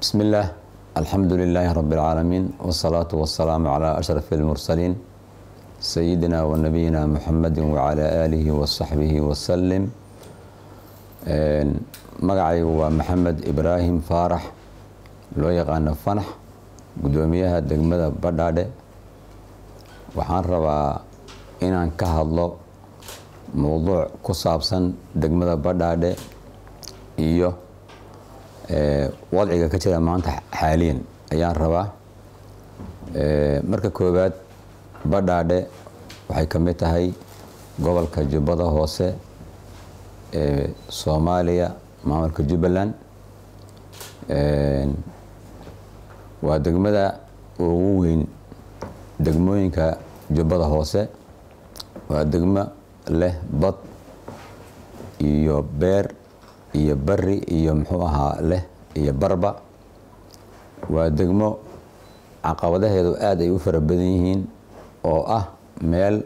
بسم الله الحمد لله رب العالمين والصلاة والسلام على أشرف المرسلين سيدنا ونبينا محمد وعلى آله وصحبه وسلم magacay waa maxamed ibraahim faarax loo yaqaano fanax guddoomiyaha degmada badhaadhe waxaan rabaa inaan ka hadlo mowduuc ku saabsan degmada badhaadhe iyo wadciga ka jira maanta xaaliyan ayaan rabaa marka koowaad badhaadhe waxay ka mid tahay gobolka jubbada hoose ee soomaaliya maamulka jubbaland waa degmada ugu weyn degmooyinka jubbada hoose waa degmo leh bad iyo beer iyo bari iyo muxuu ahaa leh iyo barba waa degmo caqabadaheedu aada ay u fara badan yihiin oo ah meel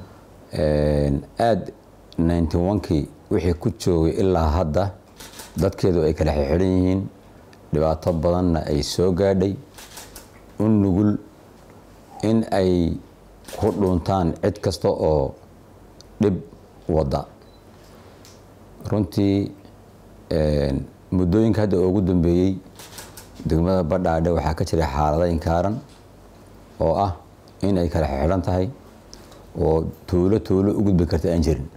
aada ninety one-kii wixii ku joogay ilaa hadda dadkeedu ay kala xixidhan yihiin dhibaato badanna ay soo gaadhay u nugul in ay ku dhuuntaan cid kasta oo dhib wadda runtii muddooyinka hadda ugu dambeeyey degmada badhaadhe waxaa ka jiray xaalada inkaaran oo ah in ay kala xixidhan tahay oo tuulo tuulo u gudbi karta aan jirin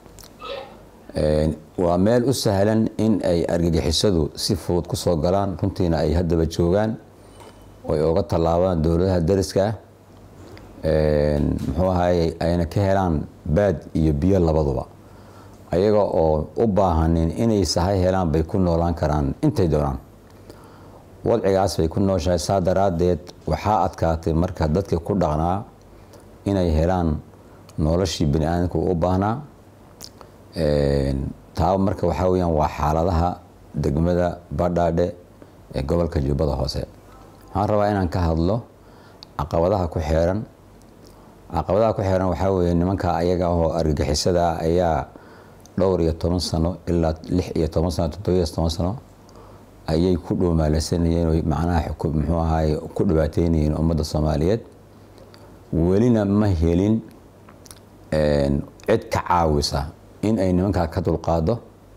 waa meel u sahlan in ay argagixisadu si fudud ku soo galaan runtiina ay haddaba joogaan oy oga tallaabaan dowladaha dariska ah muxuu ahaye ayna ka helaan baad iyo biyo labaduba ayaga oo u baahanin inay sahay helaan bay ku noolaan karaan intay doonaan wadcigaas bay ku nooshahay saa daraaddeed waxaa adkaatay marka dadka ku dhaqnaa inay helaan noloshii bani aadamka u baahnaa taa marka waxaa weyaan waa xaaladaha degmada badhaadhe ee gobolka jubbada hoose waxaan rabaa inaan ka hadlo caqabadaha ku xeeran caqabadaha ku xeeran waxaa weeye nimanka ayaga oo argagixisada ayaa dhowr iyo toban sano ilaa lix iyo toban sano toddobiyo toban sano ayay ku dhuumaalaysanayeen o macnaha muxuu ahaay ku dhibaateynayeen ummadda soomaaliyeed welina ma helin cid ka caawisa in ay nimankaa ka dulqaado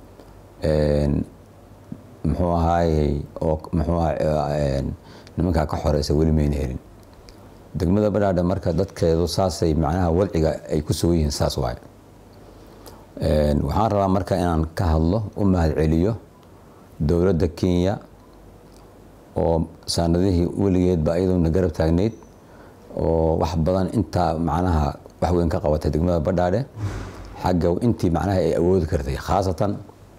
muxuu ahaayey oo muxuu aha nimankaa ka xoreysa weli mayna helin degmada badhaadhe marka dadkeedu saasay macnaha wadciga ay ku sugan yihiin saas waay waxaan rabaa marka inaan ka hadlo u mahad celiyo dowladda kenya oo sanadihii weligeedba iyaduna garab taagneyd oo wax badan intaa macnaha wax weyn ka qabatay degmada badhaadhe xagga intii macnaha ay awoodi kartay khaasatan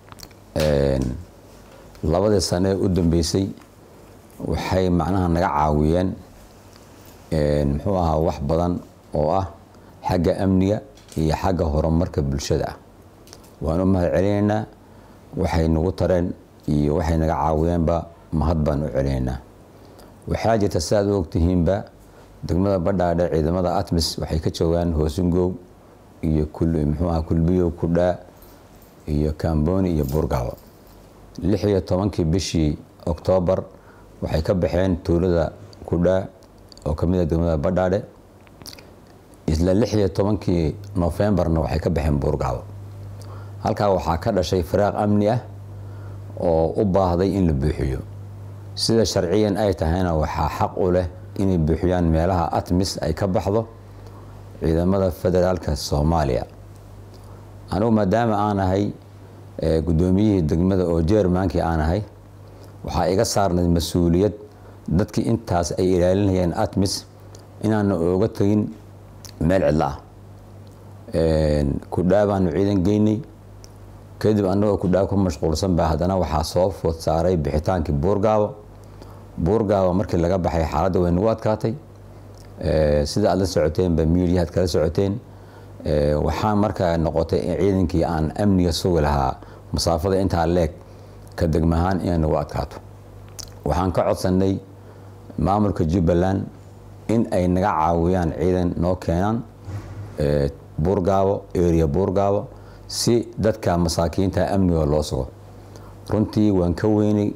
labadii sane ee u dambeysay waxay macnaha naga caawiyeen muxuu ahaa wax badan oo ah xagga amniga iyo xagga horumarka bulshada ah waan u mahad celinaynaa waxay nagu tareen iyo waxay naga caawiyeenba mahad baan u celinaynaa waxaa jirta si aad u ogtihiinba degmada badhaadhe ciidamada atmis waxay ka joogaan hoosingow iyo muxuuaha kulbiyo kudhaa iyo kamboni iyo buurgabo lix iyo tobankii bishii oktoobar waxay ka baxeen tuulada kudhaa oo kamid a degmada badhaadhe isla lix iyo tobankii nofembarna waxay ka baxeen buurgabo halkaa waxaa ka dhashay firaaq amni ah oo u baahday in la buuxiyo sida sharciyan ay tahayna waxaa xaq u leh inay buuxiyaan meelaha atmis ay ka baxdo ciidamada federaalka soomaaliya anugu maadaama aan ahay guddoomiyihii degmada oo jermankii aan ahay waxaa iga saarnayd mas-uuliyad dadkii intaas ay ilaalinayeen atmis inaana ooga tegin meel cidlo ah kudhaa baanu ciidan geynay kadib annagoo kudhaa ku mashquulsan baa haddana waxaa soo food saaray bixitaankii buurgaabo buurgaabo markii laga baxay xaaladda way nagu adkaatay sida aad la socoteenba miidiyahaad kala socoteen waxaa markaa noqotay in ciidankii aan amniga sugi lahaa masaafada intaa leeg ka degmahaan inay nagu adkaato waxaan ka codsanay maamulka jubbaland in ay naga caawiyaan ciidan noo keenaan buurgaabo area buurgaabo si dadka masaakiinta amniga loo sugo runtii waan ka weynay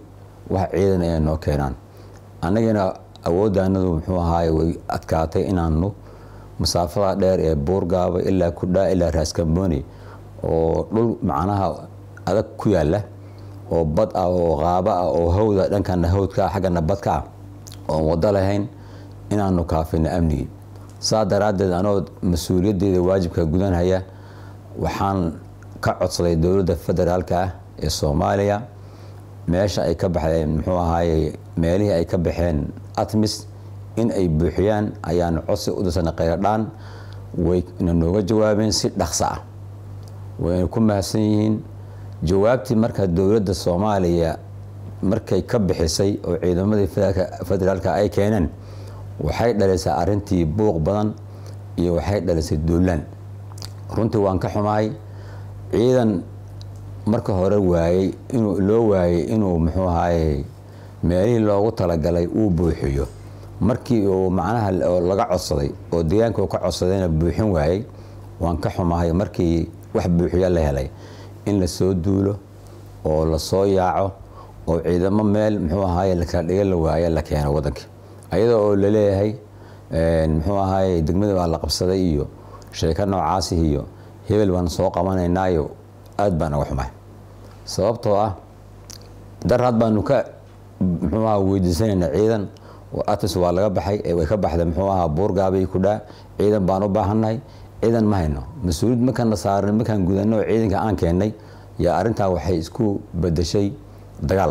wax ciidan ay noo keenaan annagana awooddaanadu muxuu ahaaye way adkaatay inaanu masaafada dheer ee buurgaaba ilaa kudhaa ilaa raaskambooni oo dhul macnaha adag ku yaala oo bad ah oo qaabo ah oo hawda dhankana hawdka ah xaggana badka ah oon wado lahayn inaanu kaafino amnigii saa daraaddeed anoo mas-uuliyaddeeda waajibka gudanhaya waxaan ka codsaday dowladda federaalka ah ee soomaaliya meesha ay ka baxdeen muxuu ahaaye meelihii ay ka baxeen atmis in ay buuxiyaan ayaanu codsi u dirsanay kheyradhaan wayna nooga jawaabeen si dhaqso ah wayna ku mahadsan yihiin jawaabtii marka dowladda soomaaliya markay ka bixisay oo ciidamadii federaalka ay keeneen waxay dhalisay arintii buuq badan iyo waxay dhalisay duulaan runtii waan ka xumahay ciidan marka hore waayey inuu loo waayey inuu muxuu ahaaye meelihii loogu talagalay uu buuxiyo markii uu macnaha laga codsaday oo deegaanka uu ka codsadayna buuxin waayey waan ka xumahay markii wax buuxiya la helay in lasoo duulo oo lasoo yaaco oo ciidamo meel muxuu ahaaye lakala dhiga la waaye la keeno waddanka ayadoo oo laleeyahay muxuu ahaaye degmada baa la qabsaday iyo sheeko noocaasi iyo hebel baan soo qabanaynaayo aad baan uga xumahay sababtoo ah daraad baanu ka muxuu aha weydiisanayna ciidan atis waa laga baxay way ka baxday muxuu ahaa buurgaabay kudhaa ciidan baan u baahannahay ciidan ma hayno mas-uuliyad markaana saarnay markaan gudanno oo ciidanka aan keennay yaa arrintaa waxay isku bedeshay dagaal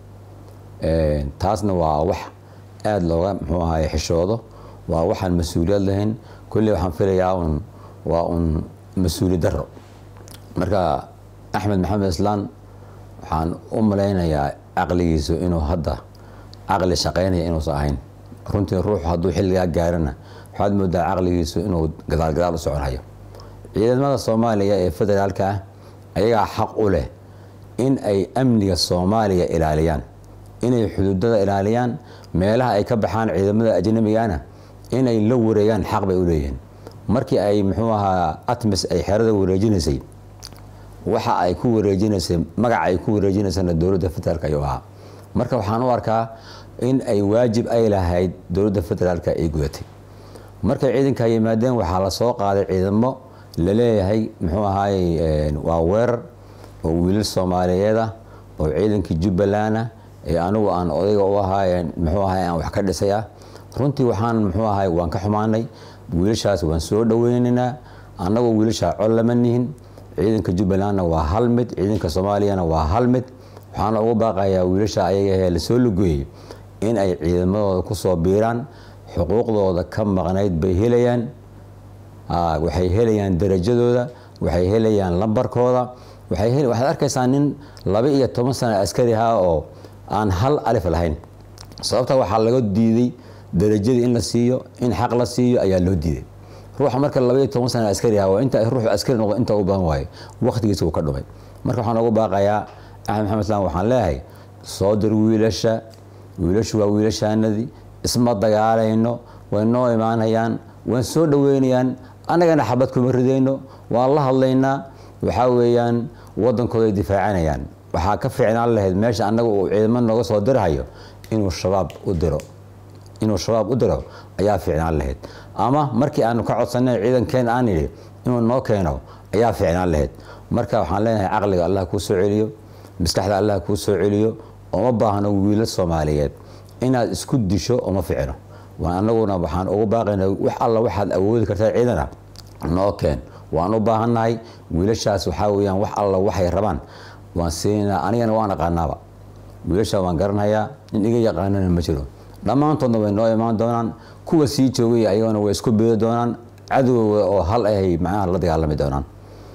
taasna waa wax aada looga muxuu ahaye xishoodo waa waxaan mas-uuliyad lahayn kolley waxaan filayaa un waa un mas-uuli daro marka axmed maxamed islaan waxaan u malaynayaa caqligiisu inuu hadda caqli shaqaynaya inuusan ahayn runtii ruuxu hadduu xilligaa gaarana waxaad moodaa caqligiisu inuu gadaal gadaal u soconhayo ciidamada soomaaliya ee federaalka ah ayagaa xaq u leh in ay amniga soomaaliya ilaaliyaan inay xuduudada ilaaliyaan meelaha ay ka baxaan ciidamada ajnabigana inay la wareegaan xaq bay u leeyihiin markii ay muxuu ahaa atmis ay xerada wareejinaysay waxa ay ku wareejinaysay magaca ay ku wareejinaysana dowladda federaalka ayuu ahaa marka waxaan u arkaa in ay waajib ay lahayd dowladda federaalka ay gudatay markay ciidanka yimaadeen waxaa la soo qaaday ciidamo laleeyahay muxuu ahaaye waa weerar oo wiilal soomaaliyeed ah oo ciidankii jubbaland ah ee anigu aan odayga u ahaaye muxuu ahay aan wax ka dhisay ah runtii waxaan muxuu ahay waan ka xumaanay wiilashaas waan soo dhoweynaynaa annagoo wiilashaa cod lama nihin ciidanka jubbalandna waa hal mid ciidanka soomaaliyana waa hal mid waxaana ugu baaqayaa wiilasha ayaga lasoo lugeeyey in ay ciidamadooda kusoo biiraan xuquuqdooda ka maqnayd bay helayaan waxay helayaan darajadooda waxay helayaan lambarkooda waxaad arkaysaa nin laba iyo toban sana askari ahaa oo aan hal alif lahayn sababta waxaa laga diiday darajadii in la siiyo in xaq la siiyo ayaa loo diiday ruuxa marka laba iyo toban sana askari ahaa inta ruuxu askari noqdo inta u badan waayo waqtigiisa uu ka dhumay marka waxaan ugu baaqayaa axmed maxamed islaan waxaan leeyahay soo dir wiilasha wiilashu waa wiilashaanadii isma dagaalayno way noo imaanayaan waan soo dhoweynayaan annagana xabad kuma ridayno waan la hadlaynaa waxaa weeyaan waddankooday difaacanayaan waxaa ka fiicnaan lahayd meesha annaga uu ciidamo nooga soo dirhayo inuu shabaab u diro inuu shabaab u diro ayaa fiicnaan lahayd ama markii aanu ka codsanay ciidankeen aan idhi inuu noo keeno ayaa fiicnaan lahayd marka waxaan leenahay caqliga allah kuu soo celiyo maskaxda allah kuu soo celiyo ooma baahno wiilo soomaaliyeed inaad isku disho oma ficno anaguna waxaan ugu baaqayna wax alla waxaad awoodi kartaa ciidana noo keen waan u baahannahay wiilashaas waxaa weyaan wax alla waxay rabaan waan siinaa anigana waan aqaanaaba wiilashaa waan garanhayaa nin iga yaqaanana ma jiro dhammaantoodna way noo imaan doonaan kuwa sii joogay ayagana way isku beeri doonaan cadowga oo hal ahay macnaha la dagaalami doonaan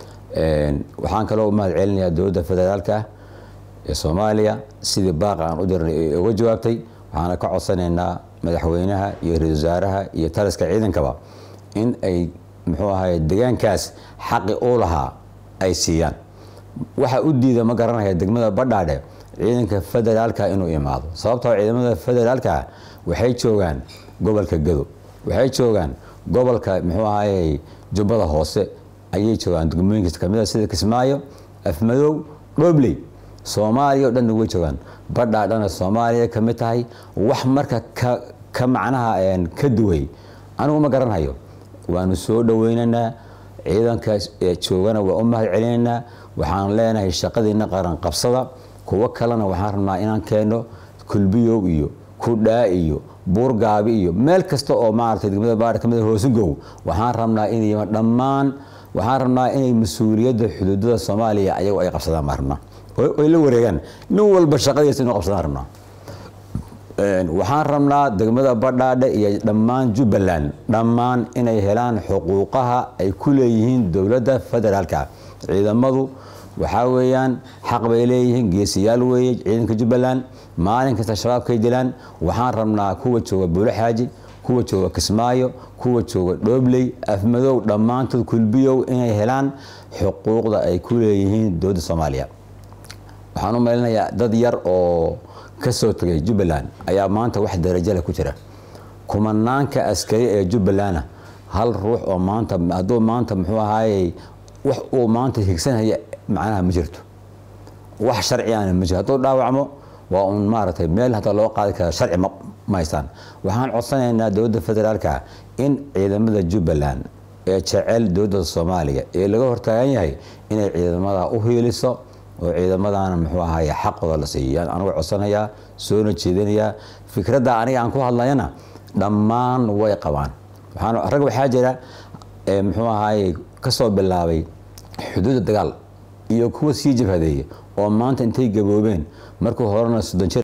waxaan kaloo u mahad celinayaa dowladda federaalka ee soomaaliya sidii baaqa aan u dirnay ee uga jawaabtay waxaana ka codsanaynaa madaxweynaha iyo ra-isul wasaaraha iyo taliska ciidankaba in ay muxuu ahaye deegaankaas xaqi u lahaa ay siiyaan waxa u diida ma garanaya degmada badhaadhe ciidanka federaalka inuu imaado sababtoo ciidamada federaalka waxay joogaan gobolka gado waxay joogaan gobolka muxuu ahaye jubbada hoose ayay joogaan degmooyinkiis kamida sida kismaayo afmadow dhobley soomaaliya o dhanna way joogaan badhaa dhana soomaaliya ka mid tahay wax marka ka ka macnaha ka duway anigu ma garanhayo waanu soo dhoweynaynaa ciidanka joogana waa u mahad celinaynaa waxaan leenahay shaqadiina qaran qabsada kuwo kalena waxaan rabnaa inaan keenno kulbiyow iyo kudhaa iyo buurgaabi iyo meel kasta oo maaragtay degmada baadha ka mid hoosugow waxaan rabnaa inay dhammaan waxaan rabnaa inay mas-uuliyadda xuduudada soomaaliya ayagu ay qabsadaan baan rabnaa oy la wareegaan nin walba shaqadiisa inuu qabsadaan rabnaa waxaan rabnaa degmada badhaadhe iyo dhammaan jubbaland dhammaan inay helaan xuquuqaha ay ku leeyihiin dowladda federaalka ciidamadu waxaa weeyaan xaq bay leeyihiin geesiyaal weeye ciidanka jubbaland maalin kasta shabaabkay dilaan waxaan rabnaa kuwa jooga buulo xaaji kuwa jooga kismaayo kuwa jooga dhoobley afmadow dhammaantood kulbiyow inay helaan xuquuqda ay ku leeyihiin dowladda soomaaliya waxaan u maylinayaa dad yar oo ka soo tegay jubbaland ayaa maanta wax darajale ku jira kumanaanka askari ee jubbalandna hal ruux oo maanta hadduu maanta muxuu ahaayey wax uu maanta higsanhaya macnaha ma jirto wax sharcigaana ma jirto hadduu dhaawacmo waa uun maaragtay meel hataa loo qaadi kara sharci ma haystaan waxaan codsanaynaa dowladda federaalka in ciidamada jubbaland ee jecel dowladda soomaaliya ee laga hortaagan yahay inay ciidamada u hiiliso oo ciidamadana muxuu ahaye xaqooda la siiyo anigu codsanayaa soona jeedinayaa fikradda aniga aan ku hadlayana dhammaan way qabaan rag waxaa jira muxuu ahaye kasoo bilaabay xuduudda dagaal iyo kuwa sii jabhadeeya oo maanta intay gaboobeen markuu horena soddon jir